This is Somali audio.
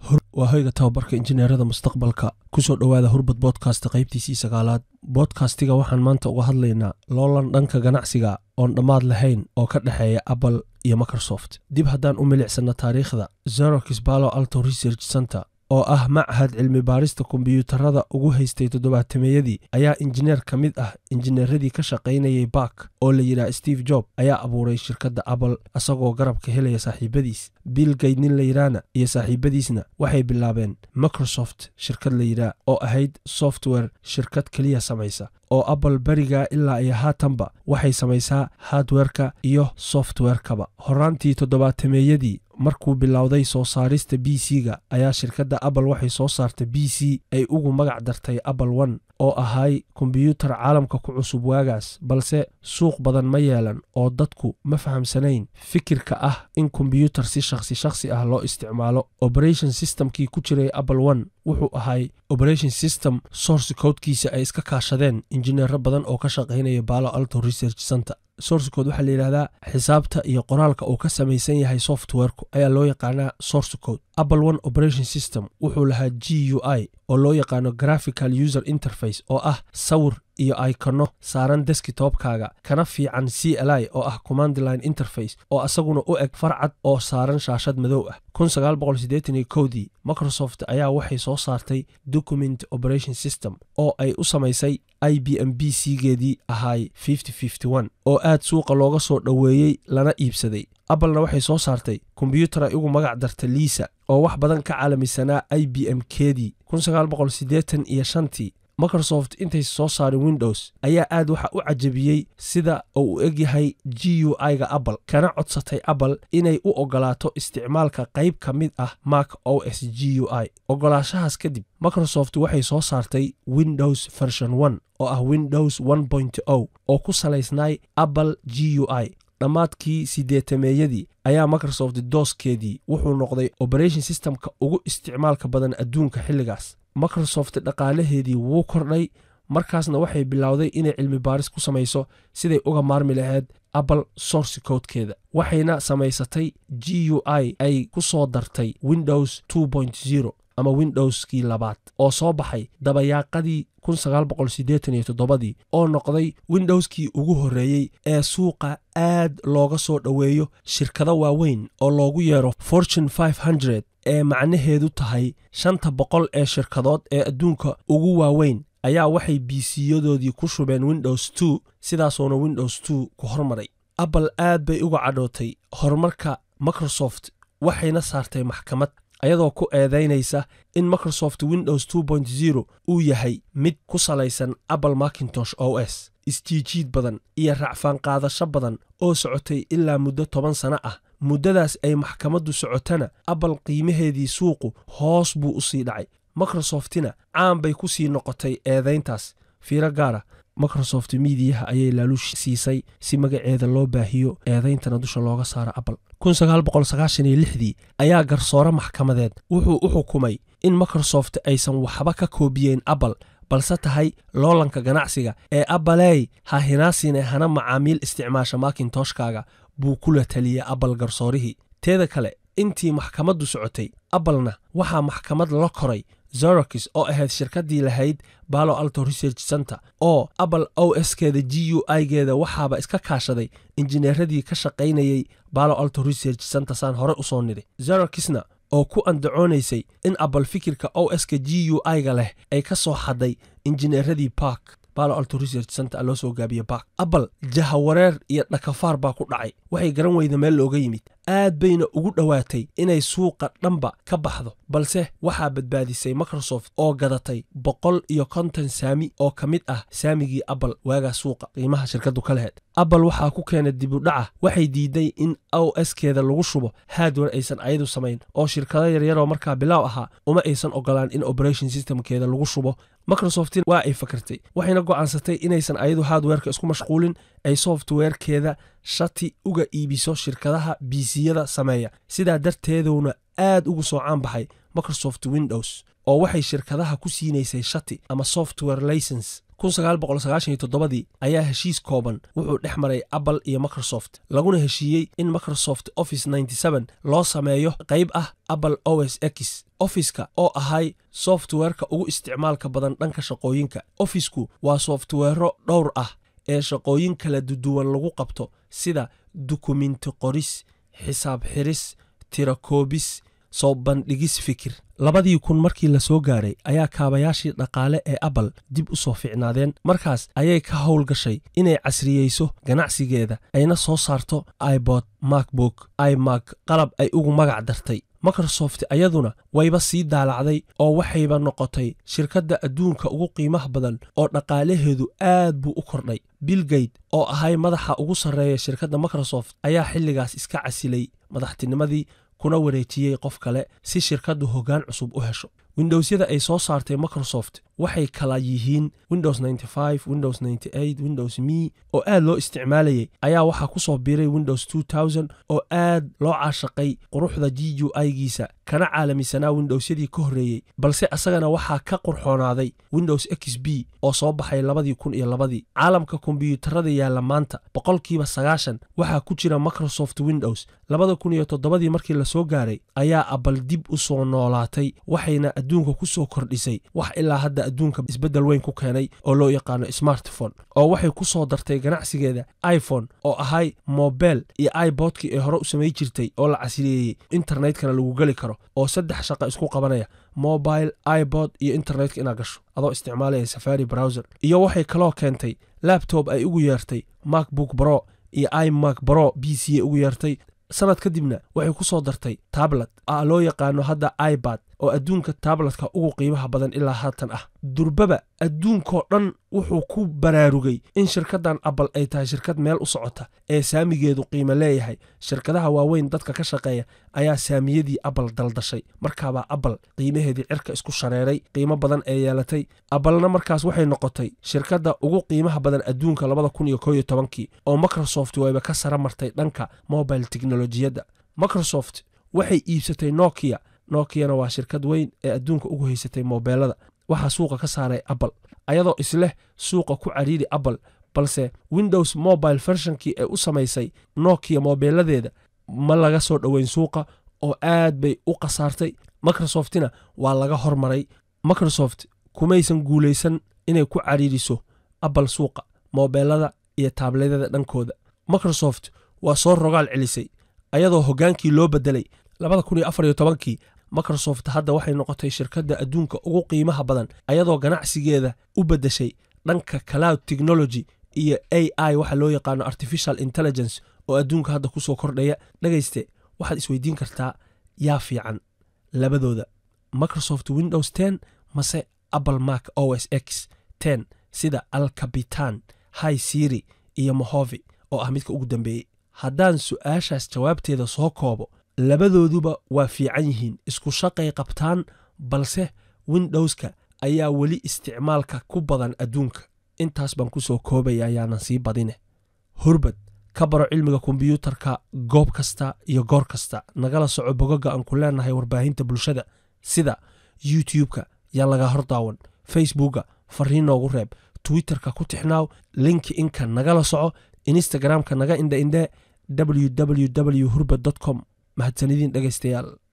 waa hoyga tababarka injineerada mustaqbalka kusoo dhowaada hurbad bodkast qaybtiisii sagaalaad bodkastiga waxaan maanta uga hadlaynaa loolan dhanka ganacsiga oon dhammaad lahayn oo ka dhexeeya apple iyo microsoft dib haddaan u milicsana taariikhda zerokis balo alto research center oo ah machad cilmi baarista kombiyuutarada ugu haystay toddobaatameyadii ayaa injineer ka mid ah injineeradii ka shaqaynayay bark oo la yidhaha steve job ayaa abuuray shirkadda apple isagoo garabka helaya saaxiibadiis bill gayd nin la yidhaahna iyo saaxiibadiisna waxay bilaabeen microsoft shirkad la yidhaah oo ahayd software shirkad keliya samaysa oo apple berigaa ilaa iyo haatanba waxay samaysaa hardwerka iyo softwarekaba horaantii toddobaatameyadii markuu bilowday soo saarista b c-ga ayaa shirkadda apple waxay soo saartay b c ay ugu magac dartay apple one oo ahay kombiyuutar caalamka ku cusub waagaas balse suuq badan ma yeelan oo dadku ma fahamsanayn fikirka ah in kombiyuutar si shakhsi shakhsi ah loo isticmaalo operation systemkii ku jiray apple one wuxuu ahay operation system source codkiisa ay iska kaashadeen injineero badan oo ka shaqaynaya balo alto research center source code waxaa la yidhahdaa xisaabta iyo qoraalka uu ka samaysan yahay softwareku ayaa loo yaqaanaa source code apple one operation system wuxuu lahaa g u i oo loo yaqaano graphical user interface oo ah sawir iyo ikono saaran deskitopkaaga kana fiican c l i oo ah command line interface oo asaguna u eg farcad oo saaran shaashad madow ah dii microsoft ayaa waxay soo saartay document operation system oo ay u samaysay i b m b c geedii ahay oo aad suuqa looga soo dhoweeyey lana iibsaday applena waxay soo saartay kombyuutar ay ugu magac darta liisa oo wax badan ka caalamisanaa i b m keedii iyo shantii microsoft intay soo saarin windows ayaa aad waxa u cajabiyey sida uu u egyahay g u i-ga apple kana codsatay apple inay u ogolaato isticmaalka qayb ka mid ah mark o s g u i ogolaashahaas kadib microsoft waxay soo saartay windows version one oo ah windows o oo ku salaysnay apple g u i dhammaadkii sideetameeyadii ayaa microsoft dooskeedii wuxuu noqday operation systemka ugu isticmaalka badan adduunka xilligaas microsoft dhaqaalaheedii wuu kordhay markaasna waxay bilowday inay cilmi baaris ku samayso siday uga maarmi lahayd apple source codekeeda waxayna samaysatay g u i ay ku soo dartay windows ama windowskii labaad oo soo baxay dabayaaqadii dii oo noqday windowskii ugu horreeyey ee suuqa aad looga soo dhoweeyo shirkado waaweyn oo loogu yeero fortune ee macnaheedu tahay shanta boqol ee shirkadood ee adduunka ugu waaweyn ayaa waxay biisiyadoodii ku shubeen windows sidaasuuna windows ku hormaray apple aad bay uga cadhootay horumarka microsoft waxayna saartay maxkamad ayadoo ku eedaynaysa in microsoft windows uu yahay mid ku salaysan apple macintosh o s isjiijiid badan iyo racfaan qaadasho badan oo socotay ilaa muddo toban sano ah muddadaas ay maxkamaddu socotana apple qiimaheedii suuqu hoos buu u sii dhacay microsoftina caan bay ku sii noqotay eedayntaas fiiro gaara microsoft miidiyaha ayay laaluush siisay si magaceeda loo baahiyo eedayntana dusha looga saaro apple dii ayaa garsoore maxkamadeed wuxuu u xukumay in microsoft aysan waxba ka koobiyeen apple balse tahay loolanka ganacsiga ee abaley ha hinaasine hana macaamiil isticmaasha makintoshkaaga buu kula taliyey apple garsoorihii teeda kale intii maxkamaddu socotay applena waxaa maxkamad la koray zerokis oo ahayd shirkaddii lahayd balo alto research center oo apple o s keeda g u i geeda waxaaba iska kaashaday injineeradii ka shaqaynayay balo alto research center saan hore usoo nidhi zerokisna oo ku andacoonaysay in apple fikirka o s ka g u i-ga leh ay ka soo xadday injineeradii bark balo alto research center loo soo gaabiye bark apple jahawareer iyo dhakafaar baa ku dhacay waxay garan weyda meel looga yimid aad bayna ugu dhowaatay inay suuqa dhanba ka baxdo balse waxaa badbaadisay microsoft oo gadatay boqol iyo konton saami oo ka mid ah saamigii apple waagaa suuqa qiimaha shirkaddu ka laheyd apple waxaa ku keenay dibudhaca waxay diiday in o s keeda lagu shubo hardware aysan ayadu samayn oo shirkado yaryaroo markaa bilaaw ahaa uma aysan ogolaan in operation systemkeeda lagu shubo microsoft waa ay fakartay waxayna go'aansatay inaysan ayadu hardwerka isku mashquulin ay softwarekeeda shati uga iibiso shirkadaha biisiyada sameeya sidaa darteeduna aad ugu soo caan baxay microsoft windows oo waxay shirkadaha ku siinaysay shati ama software license dii ayaa heshiis kooban wuxuu dhex maray apple iyo microsoft laguna heshiiyey in microsoft office loo sameeyo qayb ah apple os x ofiska oo ahay softwareka ugu isticmaalka badan dhanka shaqooyinka ofisku waa softwero dhowr ah ee shaqooyin kala duduwan lagu qabto sida dukumenti qoris xisaab xiris tirakoobis soo bandhigis fikir labadii kun markii la soo gaaray ayaa kaabayaashii dhaqaale ee apple dib u soo ficnaadeen markaas ayay ka howl gashay inay casriyeyso ganacsigeeda ayna soo saarto ibod macbook imak qalab ay ugu magac dartay microsoft ayaduna wayba sii daalacday oo waxayba noqotay shirkadda adduunka ugu qiimaha badan oo dhaqaalaheedu aad buu u kordhay billgate oo ahay madaxa ugu sarreeya shirkadda microsoft ayaa xilligaas iska casilay madaxtinimadii kuna wareejiyey qof kale si shirkaddu hoggaan cusub u hesho windowsyada ay soo saartay microsoft waxay kala yihiin windows windows windows me oo aad loo isticmaalayay ayaa waxaa ku soo biiray windows oo aad loo caashaqay quruxda g u i-giisa kana caalamisanaa windowsyadii ka horreeyey balse asagana waxaa ka qurxoonaaday windows x b oo soo baxay labadii kun iyo labadii caalamka kombiyuutarada yaalla maanta boqolkiiba sagaashan waxaa ku jira microsoft windows labada kun iyo toddobadii markii la soo gaaray ayaa abal dib u soo noolaatay waxayna adduunka ku soo kordhisay wax ilaa hadda adduunka isbeddel weyn ku keenay oo loo yaqaano smartphone oo waxay ku soo dartay ganacsigeeda iphone oo ahay mobel iyo ibodkii ay hore u samay jirtay oo la casriyeeyey internetkana lagu geli karo oo saddex shaqa isku qabanaya mobile ibod iyo internetka inaad gasho adoo isticmaalaya safari browser iyo waxay kaloo keentay labtob ay ugu yeertay macbook bro iyo imac bro b c a ugu yeertay sanad kadibna waxay ku soo dartay tablet a loo yaqaano hadda ibad oo adduunka tabletka ugu qiimaha badan ilaa haatan ah durbaba adduunkoo dhan wuxuu ku baraarugay in shirkaddan apple ay tahay shirkad meel u socota ee saamigeedu qiimo leeyahay shirkadaha waaweyn dadka ka shaqeeya ayaa saamiyadii apple daldashay markaabaa apple qiimaheedii cirka isku shareeray qiimo badan ee yeelatay applena markaas waxay noqotay shirkadda ugu qiimaha badan adduunka labada kun iyo koo iyo tobankii oo microsoft wayba ka sara martay dhanka mobile teknolojiyadda microsoft waxay iibsatay nokia nokiyana waa shirkad weyn ee adduunka ugu haysatay mobeelada waxaa suuqa ka saaray apple ayadoo isleh suuqa ku cariiri apple balse windows mobile vershonkii ee u samaysay nokia mobeeladeeda ma laga soo dhoweyn suuqa oo aad bay u khasaartay microsoftina waa laga hormaray microsoft kumaysan guulaysan inay ku cariiriso apple suuqa mobeelada iyo taableedyada dhankooda microsoft waa soo rogaal celisay ayadoo hoggaankii loo bedelay labada kun iyo afar iyo tobankii microsoft hadda waxay noqotay shirkadda adduunka ugu qiimaha badan ayadoo ganacsigeeda u beddeshay dhanka cloud technology iyo a i waxa loo yaqaano artificial intelligence oo adduunka hadda kusoo kordhaya dhegayste waxaad isweydiin kartaa yaa fiican labadooda microsoft windows ten mase apple mac os x ten sida alcabitan high siri iyo mohovi oo ah midka ugu dambeeyey haddaan su-aashaas jawaabteeda soo koobo labadooduba waa fiican yihiin isku shaqay qabtaan balse windowska ayaa weli isticmaalka ku badan adduunka intaas baan ku soo koobaya ayaanan sii badine hurbad ka baro cilmiga kombiyuutarka goob kasta iyo goor kasta nagala soco bogoga aan ku leenahay warbaahinta bulshada sida youtube-ka yaa laga hor daawan facebooka fariin noogu reeb twitterka ku tixnaaw linki inka nagala soco instagramka naga indha indhee www hurbad com mahadsanidin dhegaystayaal